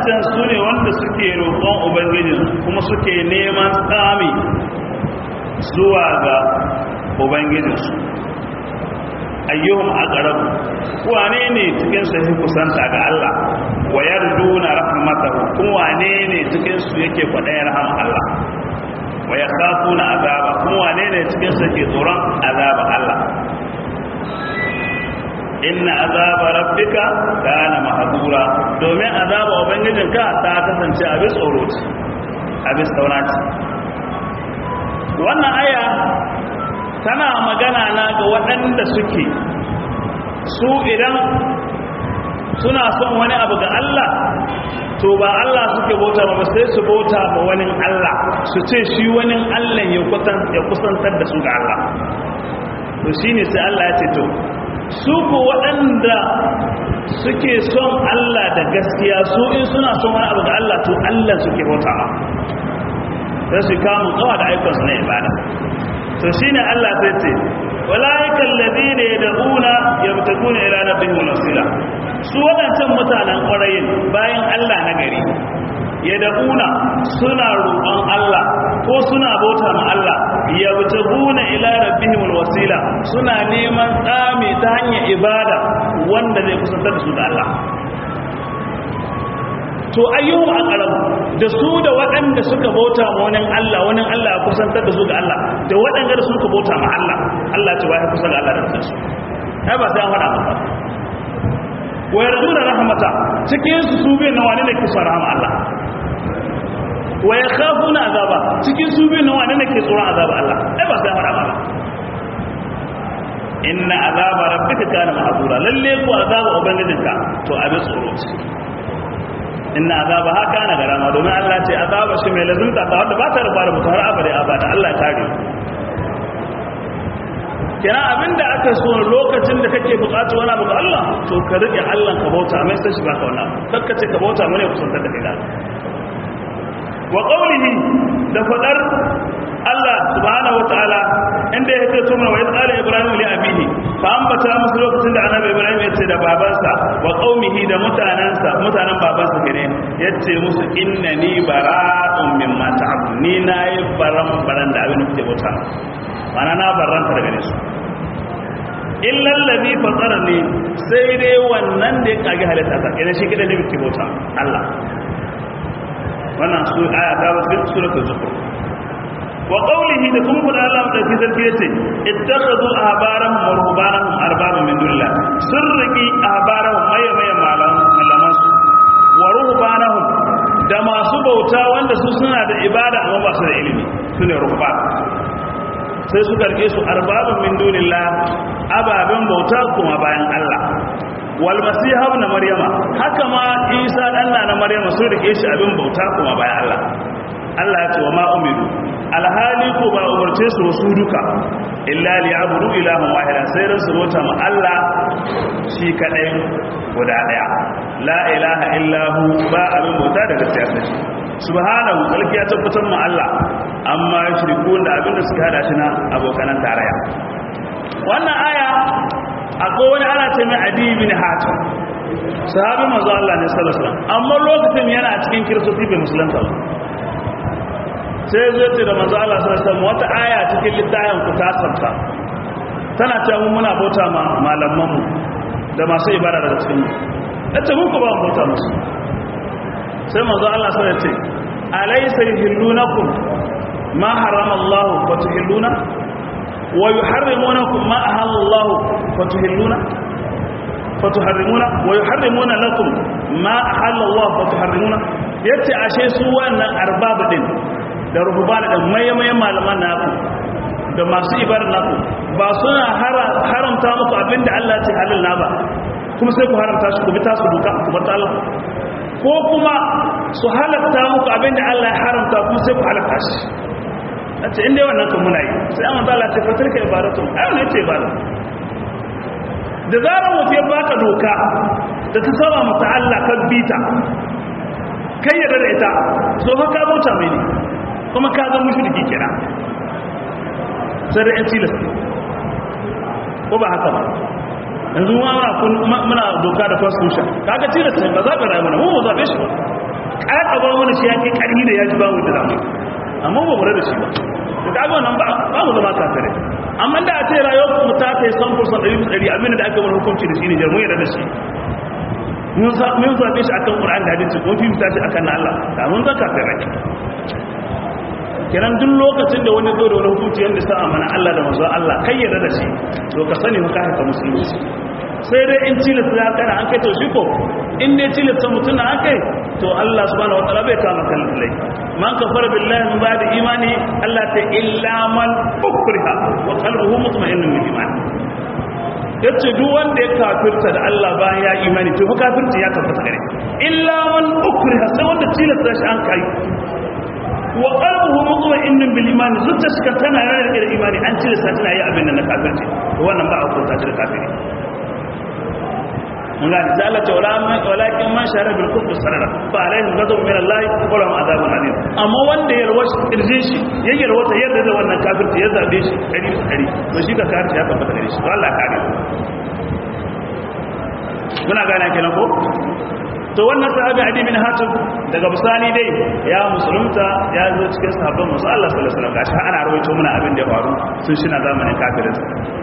waɗancan su ne wanda suke roƙon ubangijin kuma suke neman tsami zuwa ga ubangijinsu ayyuhum aqrab wane ne cikin su yake kusanta ga Allah wa yarjuna rahmatahu kuma wane ne cikin su yake kwadayar rahama Allah wa yakhafuna azaba kuma wane ne cikin su yake tsoron azaba Allah inna azaba rabbika kana mahdura domin azaba ubangijinka ta kasance abin tsoro ce abin tsauna ce wannan aya tana magana na ga waɗanda suke su idan suna son wani abu ga Allah to ba Allah suke bauta ba sai su bauta ba wani Allah su ce shi wani Allah ya kusantar da su ga Allah to shine sai Allah ya ce to su ko waɗanda suke son Allah da gaskiya su in suna son wani abu ga Allah to Allah suke bauta ba sai su kamun kawa da aikansu na ibada to shine Allah sai ce walaiikal ladina yad'una yabtaguna ila rabbihim wasila su wadancan mutanen ƙwarayin bayan Allah na gari yad'una suna roƙon Allah ko suna bauta ma Allah yabtaguna ila rabbihim wasila suna neman tsami ta hanyar ibada wanda zai kusantar da su da Allah to ayyuhum aqrab da su da waɗanda suka bauta ma wani Allah wani Allah ya kusantar da su ga Allah da waɗanda da suka bauta ma Allah Allah ce wai kusa ga Allah da kansu ai ba sai an faɗa maka wa yarjuna rahmata cikin su su bi na wani ne kusa rahama Allah wa yakhafuna azaba cikin su bi na wani ne ke tsoron azaba Allah ai ba sai an faɗa maka inna azaba rabbika kana mahdura lalle ko azaba ubangijinka to abin tsoro ce inna azaba haka na garama domin Allah ce azaba shi mai lazimta ta wanda ba ta rufa da mutu har abada abada Allah ya kare kina abinda aka so lokacin da kake bukatu wani abu ga Allah to ka rike Allah ka bauta mai sai shi baka wannan kakka ce ka bauta mu ne kusantar da kai wa qawlihi da fadar Allah subhanahu wataala inda ya ce tumar wa yasala ibrahim li abihi fa ambata musu lokacin da annabi ibrahim ya ce da babansa wa qaumihi da mutanansa mutanen babansa kenan ya ce musu innani bara'un mimma ta'budun ni nayi baran baran da abin da kuke bauta mana na barranta daga su illa allazi fatarani sai dai wannan da ya kage halitta ta kenan shi kidan ne kuke bauta Allah wannan su aya ta wasu suratul zukhruf wa qawlihi da kuma da Allah da ke sarki yace ittakhadhu ahbarahum wa ruhbanahum arbaba min dunillah sirriki ahbarahum maye maye malaman su wa ruhbanahum da masu bauta wanda su suna da ibada amma ba su da ilimi sune ruhban sai su karke su arbabun min dunillah ababen bauta kuma bayan Allah wal masiha ibn maryama haka ma isa dan na maryama su rike shi abin bauta kuma bayan Allah Allah ya ce wa ma umiru alhali ko ba umarce su wasu duka illa li abudu ilahun wahida sai ran su bauta ma Allah shi kadai guda daya la ilaha illahu ba abin bauta da gaskiya sai shi subhanahu kalki ya tabbatar ma Allah amma yushrikun da abin da suka hada shi na abokanan tarayya wannan aya akwai wani ana ce mai adi bin hatim sahabi manzo Allah ne sallallahu alaihi wasallam amma lokacin yana cikin kiristoci bai musulunta ba sai zai ce da manzo Allah sallallahu alaihi wasallam wata aya cikin littafin ku ta sabta tana cewa muna bauta ma malaman mu da masu ibada daga cikin mu yace mun ko ba bauta musu sai manzo Allah sallallahu alaihi wasallam ya ce alaysa yuhillunakum ma harrama Allah wa tuhilluna wa yuharrimunakum ma ahalla Allah wa tuhilluna fatuharrimuna wa yuharrimuna lakum ma ahalla Allah wa tuharrimuna yace ashe su wannan arbabu din da rububana da mayyamayen malaman naku da masu ibadar naku ba suna haramta muku abinda Allah ce halal na ba kuma sai ku haramta shi ku bi tasu duka ku bar Allah ko kuma su halatta muku abinda Allah ya haramta kuma sai ku halatta shi nace inda wannan kan muna yi sai amma Allah ce fatarka ibadatu ai wannan ce ibada da zarar mutum ya baka doka da ta saba mata Allah kan bita kai ya da ita so fa ka bauta mai ne kuma ka zama mushriki kira sai da yan tilas ko ba haka ba yanzu muna muna doka da constitution kaga tilas ne ba za ka rayu mana mu ba zabe shi ba ƙaƙa ba mana shi yake ƙarfi da ya ji ba mu da zamu amma ba mu da shi ba to kaga wannan ba ba mu zama kafire amma da a ce rayuwar mu ta kai san fursan ɗari bisa ɗari abin da aka mana hukunci da shi ne jarmu yarda da shi mun zaɓe shi akan ƙur'an da hadisi mun fi mutashi akan na Allah da mun zaka kafire kiran duk lokacin da wani zo da wani hukunci yadda sa amana Allah da manzon Allah kai yarda da shi to ka sani ka haka musulunci sai dai in tilasta ya kana an kai to shi ko in dai tilasta mutum na an kai to Allah subhanahu wataala bai kama kan lai man kafara billahi min ba'di imani Allah ta illa man ukriha wa qalbuhu mutma'innun bil iman yace duk wanda ya kafirta da Allah bayan ya imani to fa kafirci ya tabbata gare illa man ukriha sai wanda tilasta shi an kai wa qalbuhu mutma'innun bil iman zuciyarsa tana rarrake da imani an tilasta tana yi abin da na kafirci to wannan ba a hukunta shi da kafiri mun ga da Allah ta wala walakin man shara bil kufr sarara fa alaihi ghadab min Allah wa lahum adabun alim amma wanda ya rawashi kirjin shi ya yarwa ta yarda da wannan kafirci ya zabe shi dari dari to shi ka kafirci ya tabbata gare shi to Allah kare muna gane kenan ko to wannan sahabi adi bin hatim daga bisani dai ya musulunta ya zo cikin sahabban musu Allah sallallahu alaihi wasallam gashi ana rawaito muna abin da ya faru sun shi na zamanin kafirin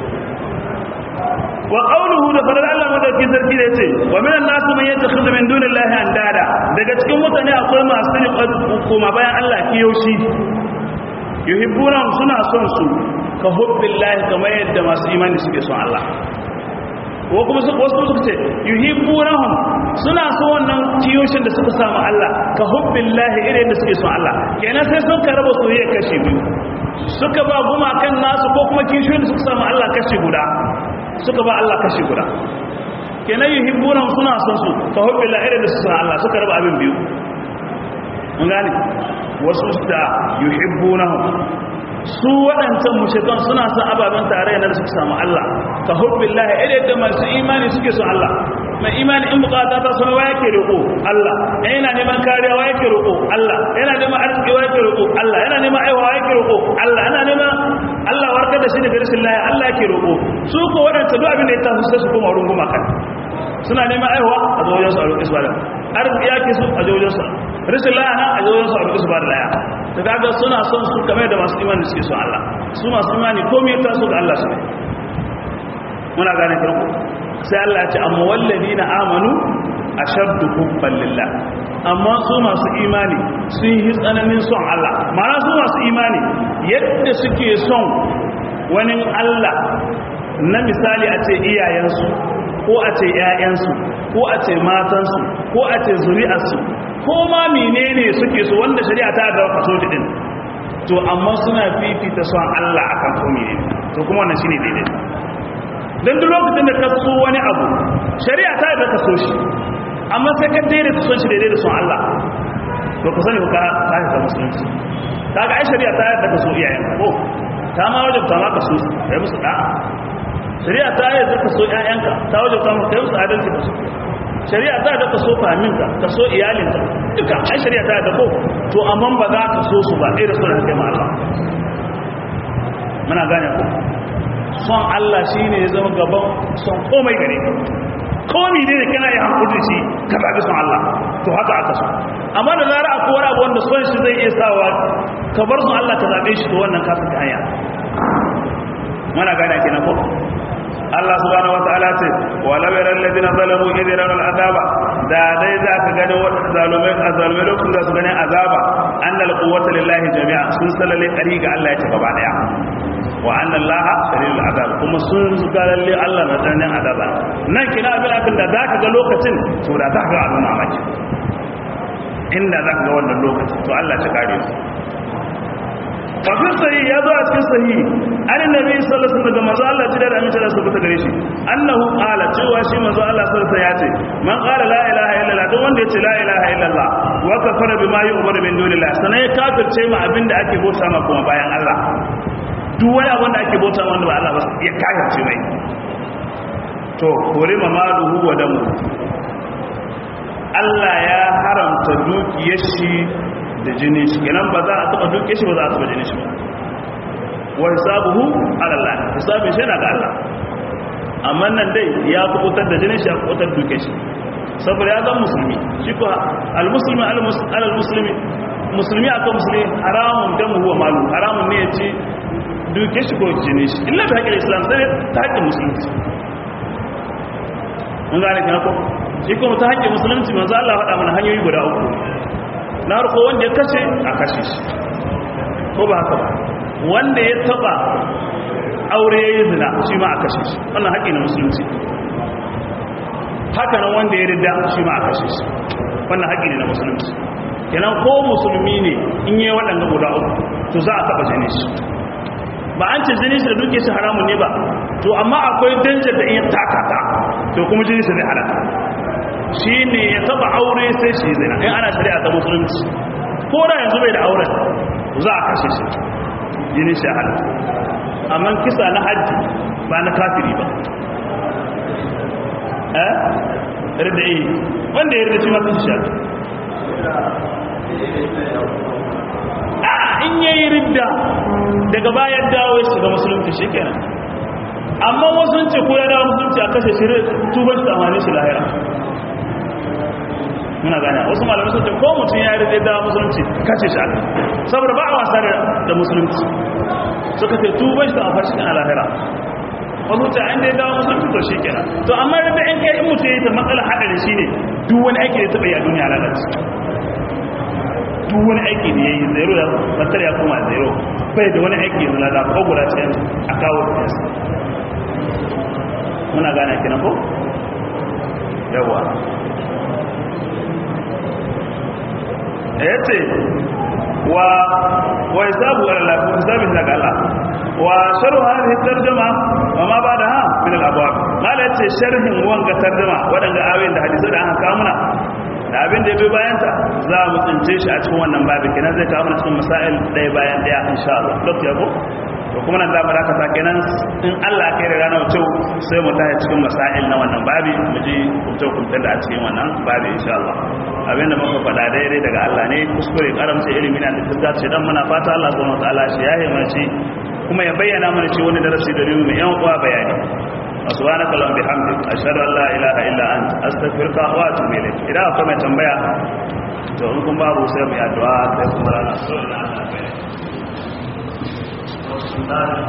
wa qawluhu da fadar Allah madauki sarki da yace wa minan nas man yattakhidhu min dunillahi andada daga cikin mutane akwai masu riƙon kuma bayan Allah kiyoshi yuhibbuna suna son su ka hubbillahi kamar yadda masu imani suke son Allah ko kuma su wasu suka ce yuhibbunahum suna so wannan kiyoshin da suka samu Allah ka hubbillahi irin da suke son Allah kenan sai sun karaba soyayya kashi biyu suka ba gumakan nasu ko kuma kiyoshin da suka samu Allah kashi guda suka ba Allah kashi guda kenan yuhibbunahum suna son su ka hubbillahi irin da suke son Allah suka raba abin biyu mun gane wasu da yuhibbunahum su waɗancan mushrikan suna son ababen tare da suka samu Allah ka hubbillahi idan da masu imani suke son Allah mai imani in bukata ta sama wa yake roƙo Allah yana neman kariya wa yake roƙo Allah yana neman arziki wa yake roƙo Allah yana neman aiwa wa yake roƙo Allah yana neman Allah warkar da shi daga rashin lafiya Allah yake roƙo su ko waɗancan duk abin da ya tafi sai su koma wurin gumaka suna neman aiwa a zo wajen su a roƙi su bada arziki yake su a wajen su rashin lafiya a zo wajen su a roƙi su bada laya ta kaga suna son su kamar da masu imani suke son Allah su masu imani komai ta so ga Allah su ne muna gane farko sai Allah ya ce amma walladina amanu ashaddu hubban lillah amma su masu imani sun yi tsananin son Allah ma'ana su masu imani yadda suke son wani Allah na misali a ce iyayensu ko a ce ‘ya'yansu ko a ce matansu ko a ce zuri'arsu ko ma menene suke so wanda shari'a ta da kaso din to amma suna fifita son Allah akan ko menene to kuma wannan shine daidai dan duk lokacin da ka so wani abu shari'a ta da kaso shi amma sai ka daidai ta son shi daidai da son Allah to ka sani ka ka ka musulunci kaga ai shari'a ta da kaso iyayen ko ta ma wajabta ma kaso kai musu da'a shari'a ta yi zaka so ƴaƴanka ta wajabta maka kai musu adalci da su shari'a ta da kaso faminka kaso iyalinka duka ai shari'a ta da ko to amma ba za ka so su ba ɗaya da suna kai ma Allah muna gane ko son Allah shine ya zama gaban son komai gare ka komai ne kana yi hankuli shi ka zaɓi son Allah to haka aka so amma da zara akwai wani abu wanda son shi zai iya sawa ka bar son Allah ka zaɓe shi to wannan ka saka hanya muna gane kenan ko Allah subhanahu wataala ce wala yaral ladina zalamu idra al azaba da dai za ka gani wadanda zalumai azalmai lokacin da su gani azaba annal quwwata lillahi jami'a sun salale kari ga Allah ya ce gaba daya wa anna Allah shadidul azab kuma sun ga lalle Allah na tsananin azaba nan kina abin abin da za ka ga lokacin to da za ka ga abin mamaki inda za ka ga wannan lokacin to Allah ya kare su wafin sahi ya zo a cikin sahi an nabi sallallahu alaihi wasallam manzo Allah ji da amince da su fita gare shi annahu qala cewa shi manzo Allah sallallahu alaihi ya ce man qala la ilaha illallah duk wanda yace la ilaha illallah wa kafara bima yu'mar min dunillah sanai kafirce ma abinda ake bauta ma kuma bayan Allah duk wani abin da ake bauta ma wanda ba Allah ba ya kafirce mai to kore ma maluhu wa damu Allah ya haramta dukiyar shi da jini shi kenan ba za a taba duke shi ba za a taba jini shi ba wa hisabuhu ala Allah hisabin shi na ga Allah amma nan dai ya kubutar da jini shi ya kubutar duke shi saboda ya zan musulmi shi ko al-muslimi al-muslimi musulmi akan musulmi haramun damu huwa malu haramun ne ya ci duke shi ko jini shi illa ta haƙƙin islam sai ta haƙƙin musulunci mun gane kana ko shi kuma ta haƙƙin musulunci manzo Allah faɗa mana hanyoyi guda uku na farko wanda ya kashe a kashe shi ko ba haka ba wanda ya taba aure yayin zina shi ma a kashe shi wannan haƙƙi na musulunci haka nan wanda ya rida shi ma a kashe shi wannan haƙƙi ne na musulunci kenan ko musulmi ne in yi waɗanda guda uku to za a taɓa jini shi ba an ce jini shi da duke shi haramun ne ba to amma akwai danjar da iya takata to kuma jini shi zai halaka shi ne ya taɓa aure sai shi zina in ana shari'a ta musulunci ko da yanzu bai da auren za a kashe shi jini shi halaka amma kisa na hajji ba na kafiri ba eh rida yi wanda ya rida shi masu shi a in yayi ridda daga bayan dawo ya shiga musulunci shi kenan amma wasu ce ko ya dawo musulunci a kashe shi tubar shi amfani shi lahira muna gane wasu malamai sun ce ko mutum ya ridda dawo musulunci kashe shi aka saboda ba a wasa da musulunci suka ce tubar shi amfani shi a lahira wasu ce an dai dawo musulunci to shi kenan to amma da in kai in mutum ya yi ta matsala haɗari shi ne duk wani aiki da taɓa yi a duniya lalace duk wani aiki da ya yi zero da fatar ya koma zero bai da wani aiki yanzu lada ko guda ce a kawo da yasa muna gane kina ko yawa da ya ce wa wa hisabu ala Allah wa hisabu daga Allah wa sharhu hadhihi tarjuma wa ma ba'daha min al-abwab mala yace sharhin wanga tarjuma wadanga ayoyin da hadisi da aka kawo muna da abin da ya bi bayanta za mu tsince shi a cikin wannan babi kenan zai kawo mana cikin masail ɗaya bayan ɗaya insha Allah dok ya ko to kuma nan za mu dakata kenan in Allah ya kai da ranar wuce sai mu tashi cikin masail na wannan babi mu ji kunce kunce da a cikin wannan babi insha Allah abin da muka faɗa daidai daga Allah ne kuskure karamci ilimi na da fuska ce dan muna fata Allah subhanahu wataala shi ya mana shi kuma ya bayyana mana shi wani darasi da mu yan uwa bayani subhanaka allahumma bihamdik ashhadu an la ilaha illa anta astaghfiruka wa atubu ilayk idan akwai mai tambaya to in kun babu sai mu yi addu'a sai kuma rana